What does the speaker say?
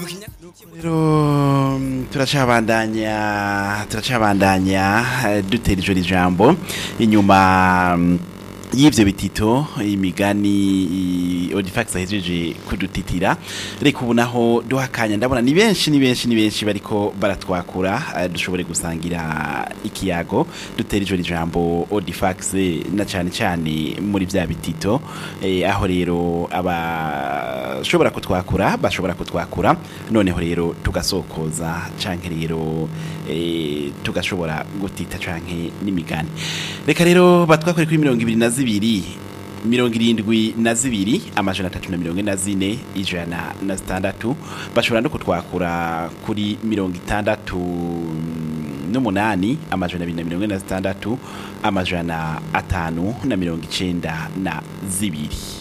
rero mm, turacabandanya turacabandanya eh, dutera ijoro ijambo inyuma mm, y'ivyo bitito imigani i- Odifax ahejeje kudutitira reka ubu naho duhakanya ndabona ni benshi ni benshi ni benshi bariko baratwakura eh, dushobore gusangira ikiyago dutera ijoro ijambo Odifax na cane cane muri vya bitito eh, aho rero abashobora kutwakura bashobora kutwakura noneho rero tugasokoza canke rero eh, tugashobora gutita canke n'imigani reka rero batwakore kuri mirongo ibiri na zibiri mirongo irindwi na zibiri amajana atatu na mirongo ine na zine ijana na zitandatu bashobora no kutwakura kuri mirongo itandatu n'umunani amajana abiri na mirongo ine na zitandatu amajana atanu na mirongo icenda na zibiri